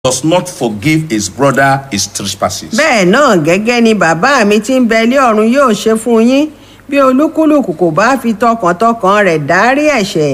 does not forgive his brother his trespasses. bẹ́ẹ̀ náà gẹ́gẹ́ ni bàbá mi tí ń bẹ lé ọ̀run yóò ṣe fún yín bí olúkúlùkù kò bá fi tọkàntọkàn rẹ̀ dárí ẹ̀ṣẹ̀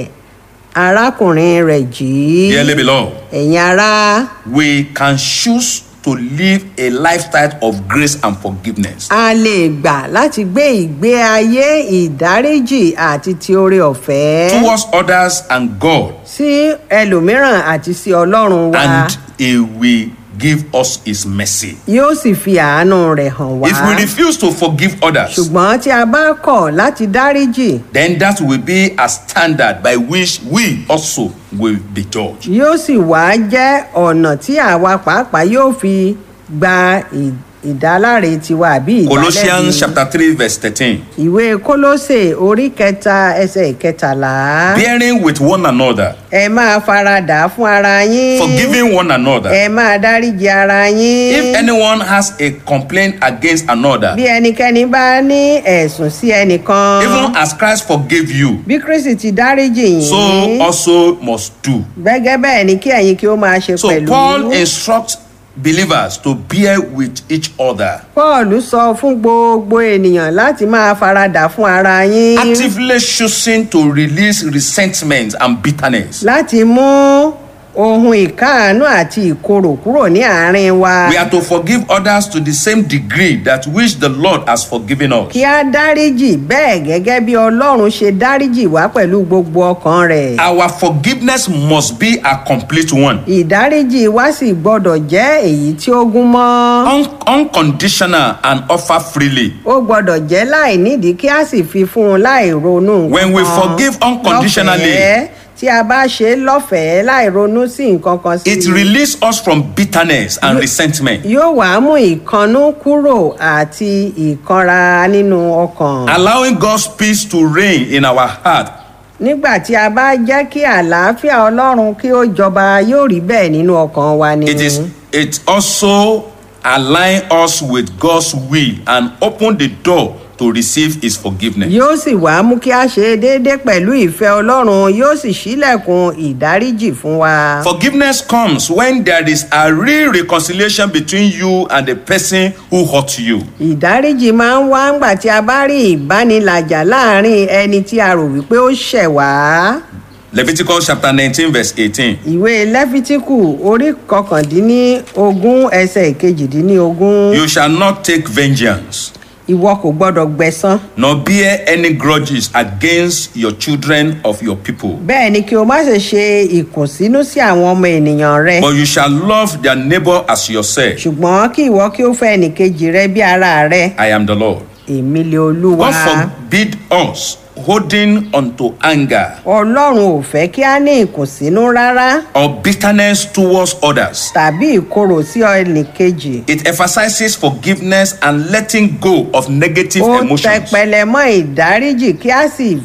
arákùnrin rẹ̀ jì í. Dearly beloved, ẹ̀yin ará we can choose to live a lifestyle of grace and forgiveness. a lè gbà láti gbé ìgbé ayé ìdáríjì àti ti oore ọ̀fẹ́ towards others and God, sí ẹlòmíràn àti sí ọlọ́run wa and He will give us His mercy. yóò sì fi àánú rẹ̀ hàn wá. If we refuse to forgive others, ṣùgbọ́n tí a bá kọ̀ láti dáríjì then that will be a standard by which we also will be judged. yóò sì wá jẹ́ ọ̀nà tí àwa pàápàá yóò fi gba ì- ìdáláre tiwa àbí Colossians ìdálẹ́bi. chapter 3, verse 13. ìwé kólósè orí kẹta ẹsẹ̀ ìkẹtàlá Bearing with one another, ẹ máa faradà fún ara yín forgiving one another. ẹ máa dáríji ara yín If anyone has a complaint against another, bí ẹnikẹ́ni bá ní ẹ̀sùn sí ẹnìkan even as Christ forgave you, bí kristi ti dáríjì so yín also must do. gẹ́gẹ́ bẹ́ẹ̀ ni kí ẹ̀yin kí ó máa ṣe So pẹ̀lú. Paul instructs believers to bear with each other, paul sọ fún gbogbo ènìyàn láti máa faradà fún ara yín actively choosing to release resentment and bitterness. láti mú ohun ìkáàánú àti ìkorò kúrò ní àárín wa We are to forgive others to the same degree that which the Lord has forgiven us. kí á dáríjì bẹ́ẹ̀ gẹ́gẹ́ bí ọlọ́run ṣe dáríjì wá pẹ̀lú gbogbo ọkàn rẹ̀ Our forgiveness must be a complete one, ìdáríjì wa sì gbọ́dọ̀ jẹ́ èyí tí ó gún mọ́ un- unconditional and offer freely. ó gbọ́dọ̀ jẹ́ láì nídìí kí á sì fi fún un láì ronú When we nǹkan forgive unconditionally, lọ́fẹ̀ẹ́. tí a bá ṣe é lọ́fẹ̀ẹ́ láì ronú sí nǹkan kan sí It i. releases us from bitterness and resentment, yóò wá mú ìkannú kúrò àti ìkanra nínú ọkàn. allowing God's peace to reign in our heart. nígbà tí a bá jẹ́ kí àlàáfíà ọlọ́run kí ó jọba yóò rí bẹ́ẹ̀ nínú ọkàn wa ni. It is it also align us with God's will and open the door to receive His forgiveness. yóò sì wá mú kí a ṣe é déédé pẹ̀lú ìfẹ́ ọlọ́run yóò sì ṣílẹ̀kùn ìdáríjì fún wa. Forgiveness comes when there is a real reconciliation between you and the person who hurt you. ìdáríjì máa ń wá ńgbà tí a bá rí ìbánilàjà láàrin ẹni tí a rò wípé ó ṣẹ̀ wá. Leviticus chapter 19, verse 18. ìwé lẹ́fítíkù orí kọkàndínlógún ẹsẹ̀ ìkejìdínlógún. You shall not take vengeance, ìwọ kò gbọdọ̀ gbẹ̀san. nor bear any grudges against your children of your people. bẹ́ẹ̀ ni kí o má ṣe ṣe ìkùnsínú sí àwọn ọmọ ènìyàn rẹ. But you shall love their neighbor as yourself. ṣùgbọ́n kí ìwọ kí o fẹ́ ẹnìkejì rẹ bí ara rẹ. I am the Lord. èmi lè olúwa. God forbid us holding unto anger ọlọ́run ò fẹ́ kí a ní ìkùnsínú rárá or bitterness towards others. tàbí ìkorò sí ẹnìkejì. It emphasizes forgiveness and letting go of negative ó emotions. tẹpẹlẹ mọ́ ìdáríjì kí a sì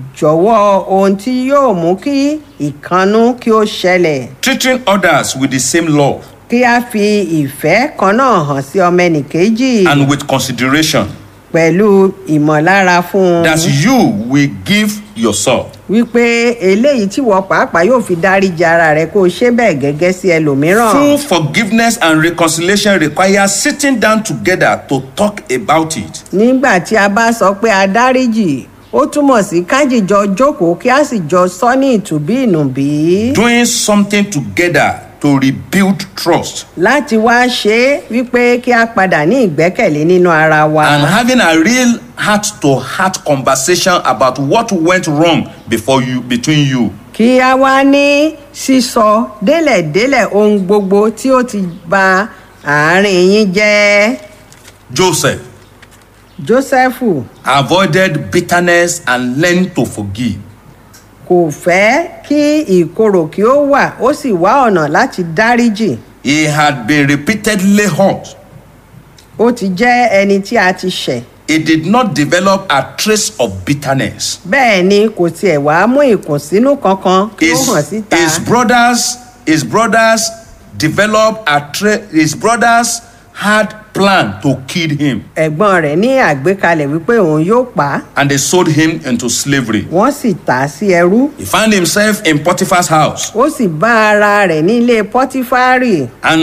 jọ̀wọ́ ohun tí yóò mú kí ìkannú kí ó ṣẹlẹ̀. Treating others with the same love kí a fi ìfẹ́ kan náà hàn sí ọmọ ẹnìkejì and with consideration pẹ̀lú ìmọ̀lára fún un that you will give yourself. wípé eléyìí tí wọ́n pàápàá yóò fi dáríji ara rẹ kó o ṣe bẹ́ẹ̀ gẹ́gẹ́ sí ẹlòmíràn. True forgiveness and reconciliation require sitting down together to talk about it. nígbà tí a bá sọ pé a dáríjì ó túmọ̀ sí kájìjọ jókòó kí a sì jọ sọ ní ìtùbí ìnùbí. Doing something together to rebuild trust láti wá ṣe é wípé kí a padà ní ìgbẹ́kẹ̀lé nínú ara wa. and having a real heart to heart conversation about what went wrong before you between you. kí a wá ní sísọ délẹ̀délẹ̀ ohun gbogbo tí ó ti ba àárín yín jẹ́. Joseph jósẹ́fù avoided bitterness and learned to forgive. kò fẹ́ kí ìkorò kí ó wà ó sì wá ọ̀nà láti dáríjì. He had been repeatedly hurt. ó ti jẹ́ ẹni tí a ti ṣẹ̀. He did not develop a trace of bitterness. bẹ́ẹ̀ ni kò tiẹ̀ wá mú ìkùnsínú kankan kí ó His, hàn síta. his brothers, his brothers developed a tra- his brothers had plan to kill him ẹ̀gbọ́n rẹ̀ ní àgbékalẹ̀ wípé òun yóò pa á and they sold him into slavery. wọ́n sì tà á sí ẹrú He found himself in Potiphar's house ó sì bá ara rẹ̀ ní ilé pọ́tífárì and